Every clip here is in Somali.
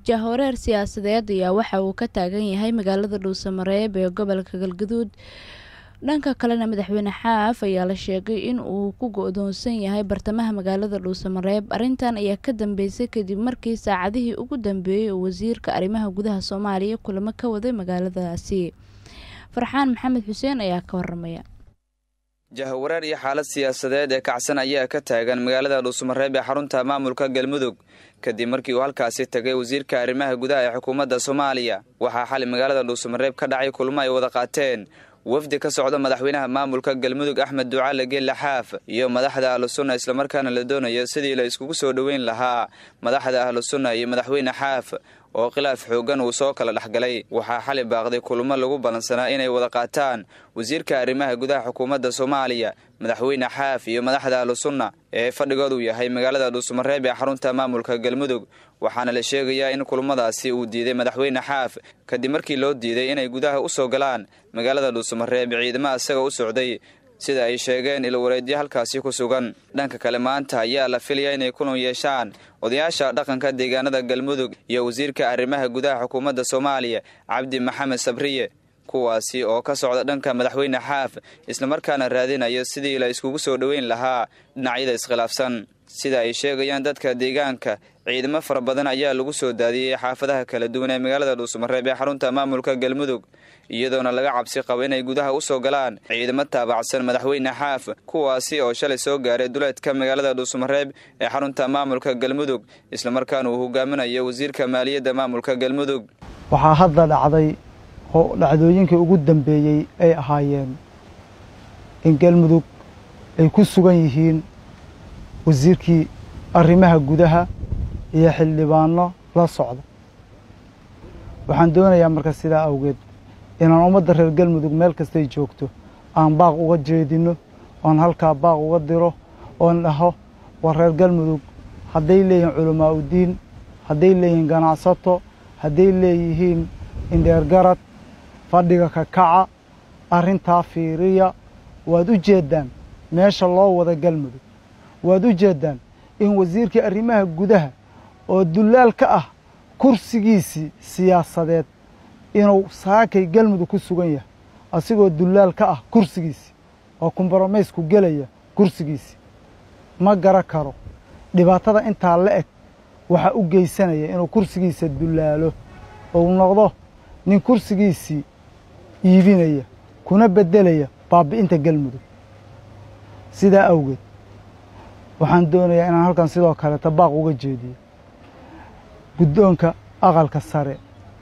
jahwareer siyaasadeed ayaa waxa uu ka taagan yahay magaalada dhuusamareeb ee gobolka galgaduud dhanka kalena madaxweyne xaaf ayaa la sheegay in uu ku go-doonsan yahay bartamaha magaalada dhuusamareeb arrintan ayaa ka dambeysay kadib markii saacadihii ugu dambeeyey oo wasiirka arrimaha gudaha soomaaliya kulamo ka waday magaaladaasi farxaan maxamed xuseen ayaa ka waramaya jahwareer iyo xaalad siyaasadeed ee kacsan ayaa ka taagan magaalada dhuusamareeb ee xarunta maamulka galmudug kadib markii uu halkaasi tagay wasiirka arrimaha gudaha ee xukuumadda soomaaliya waxaa xali magaalada dhuusamareeb ka dhacay kulmo ay wada qaateen wafdi ka socda madaxweynaha maamulka galmudug axmed ducaale geelle xaaf iyo madaxda ahlusunna islamarkaana la doonayo sidii la iskugu soo dhoweyn lahaa madaxda ahlusunna iyo madaxweyne xaaf oo khilaaf xooggan uu soo kala dhexgalay waxaa xali baaqday kulmo lagu ballansanaa inay wada qaataan wasiirka arrimaha gudaha xukuumadda soomaaliya madaxweyne xaaf iyo madaxda ahlusunna ee fadhigoodu yahay magaalada dhuusamareeb ee xarunta maamulka galmudug waxaana la sheegayaa in kulmadaasi uu diiday madaxweyne xaaf kadib markii loo diiday inay gudaha u soo galaan magaalada dhuusamareeb ciidamo isaga u socday sida ay sheegeen ilwareedyo halkaasi ku sugan dhanka kale maanta ayaa la filaya inay kulan yeeshaan odayaasha dhaqanka deegaanada galmudug iyo wasiirka arrimaha gudaha xukuumadda soomaaliya cabdi maxamed sabriye kuwaasi oo ka socda dhanka madaxweyne xaaf islamarkaana raadinayo sidii la iskugu soo dhoweyn lahaa dhinacyada iskhilaafsan sida ay sheegayaan dadka deegaanka ciidamo fara badan ayaa lagu soo daadiyey xaafadaha kala duwan ee magaalada dhuusamareeb ee xarunta maamulka galmudug iyadoona laga cabsi qabo inay gudaha u soo galaan ciidamo taabacsan madaxweyne xaaf kuwaasi oo shalay soo gaaray duleedka magaalada dhuusamareeb ee xarunta maamulka galmudug islamarkaana uu hogaaminayo wasiirka maaliyadda maamulka galmudug waxaa hadda dhacday oo dhacdooyinkii ugu dambeeyey ay ahaayeen in galmudug ay ku sugan yihiin wasiirkii arrimaha gudaha iyo xildhibaano la socda waxaan doonayaa marka sidaa awgeed inaan ummadda reer galmudug meel kastay joogto aan baaq uga jeedinno oon halkaa baaq uga diro oon dhaho war reer galmudug hadday leeyihiin culamaa udiin hadday leeyihiin ganacsato hadday leeyihiin indheergarad fadhiga ka kaca arrintaa fiiriya waad u jeeddaan meesha loo wada galmudug waad u jeeddaan in wasiirkii arrimaha gudaha oo dullaal ka ah kursigiisii siyaasadeed inuu saakay galmudug ku sugan yahay asigoo dullaal ka ah kursigiisii oo kombaromaysku gelaya kursigiisii ma gara karo dhibaatada intaa la eg waxaa u geysanaya inuu kursigiisa dullaalo ou noqdo nin kursigiisii iibinaya kuna beddelaya baabi'inta galmudug sidaa awgeed waxaan doonayaa inaan halkan sidoo kaleeta baaq uga jeediyo guddoonka aqalka sare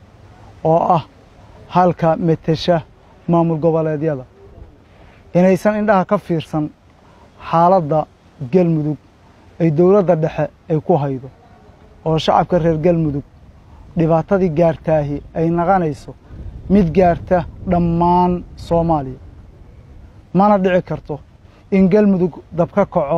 oo ah halka metesha maamul goboleedyada inaysan indhaha ka fiirsan xaaladda galmudug ay dowladda dhexe ay ku haydo oo shacabka reer galmudug dhibaatadii gaartaahi ay naqanayso mid gaarta dhammaan soomaaliya mana dhici karto in galmudug dab ka kaco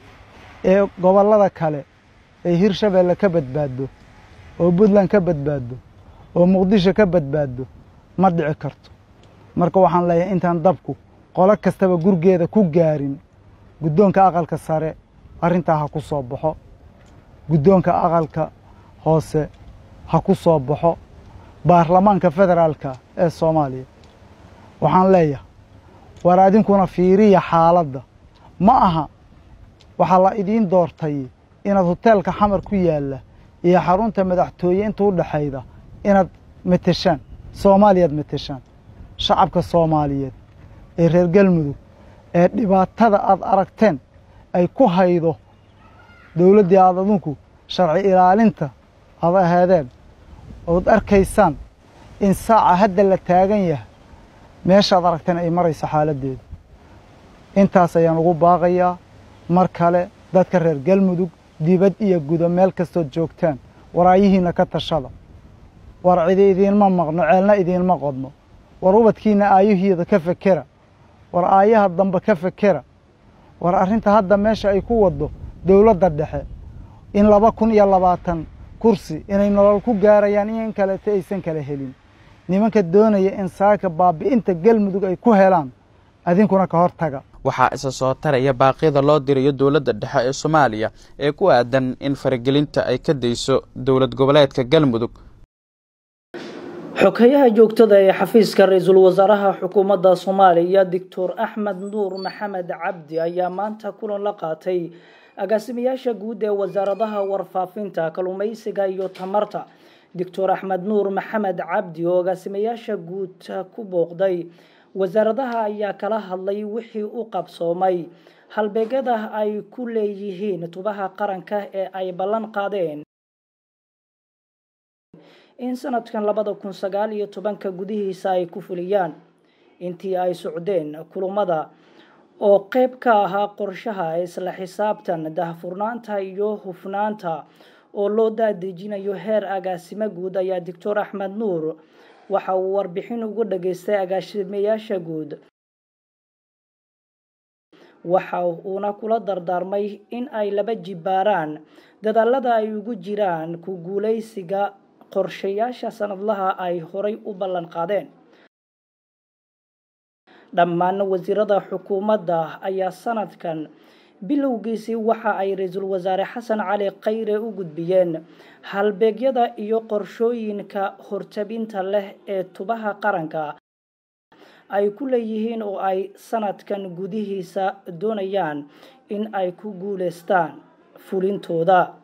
ee gobollada kale ay hirshabeelle ka badbaaddo oo puntland ka badbaaddo oo muqdisho ka badbaaddo ma dhici karto marka waxaan leeyahay intaan dabku qolo kastaba gurgeeda ku gaarin guddoonka aqalka sare arrintaa ha ku soo baxo guddoonka aqalka hoose ha ku soo baxo baarlamaanka federaalka ee soomaaliya waxaan leeyahay war adinkuna fiiriya xaaladda ma aha waxaa la idiin doortay inaad hoteelka xamar ku yaalla iyo xarunta madaxtooye inta u dhexayda inaad meteshaan soomaaliyaad meteshaan shacabka soomaaliyeed ee reer galmudug ee dhibaatada aad aragteen ay ku haydo dowladdii aad adinku sharci ilaalinta aad aheedeen ood arkaysaan in saaca hadda la taagan yahay meeshaad aragteen ay marayso xaaladdeedu intaas ayaan ugu baaqayaa mar kale dadka reer galmudug dibad iyo gudo meel kastood joogtaan waraayihiinna ka tashada war cidi idiinma maqno ceelna idiinma qodno war ubadkiinna aayahiida ka fekera war aayaha dambe ka fekera war arrinta hadda meesha ay ku waddo dowladda dhexe in laba kun iyo labaatan kursi inay nolol ku gaarayaan iyo in kaleeto aysan kala helin nimanka doonaya in saaka baabi'inta galmudug ay ku helaan adinkuna ka hor taga waxaa isa soo taraya baaqyada loo dirayo dowladda dhexe ee soomaaliya ee ku aadan in faragelinta ay ka dayso dowlad goboleedka galmudug xogeyaha joogtada ee xafiiska ra-iisul wasaaraha xukuumadda soomaaliya doctor axmed nuur maxamed cabdi ayaa maanta kulan la qaatay agaasimayaasha guud ee wasaaradaha warfaafinta kalluumeysiga iyo tamarta doctor axmed nuur maxamed cabdi oo agaasimayaasha guud ku booqday wasaaradaha ayaa kala hadlay wixii u qabsoomay halbeegyada ay ku leeyihiin tubaha qaranka ee ay ballan qaadeen in sanadkan labada kun sagaal iyo tobanka gudihiisa ay ku fuliyaan intii ay socdeen kulamada oo qeyb ka ahaa qorshaha isla xisaabtan dahfurnaanta iyo hufnaanta oo loo daadejinayo heer agaasimo guud ayaa doctor axmed nuur waxa uu warbixin ugu dhageystay agaasimayaasha guud waxa uuna kula dardaarmay in ay laba jibaaraan dadaalada ay ugu jiraan ku guuleysiga qorshayaasha sanadlaha ay horay u ballan qaadeen dhammaan wasiirada xukuumadda ayaa sanadkan bilowgiisii waxa ay ra-iisul wasaare xasan cali khayre u gudbiyeen halbeegyada iyo qorshooyinka hortabinta leh ee tubaha qaranka ay ku leeyihiin oo ay sanadkan gudihiisa doonayaan in ay ku guuleystaan fulintooda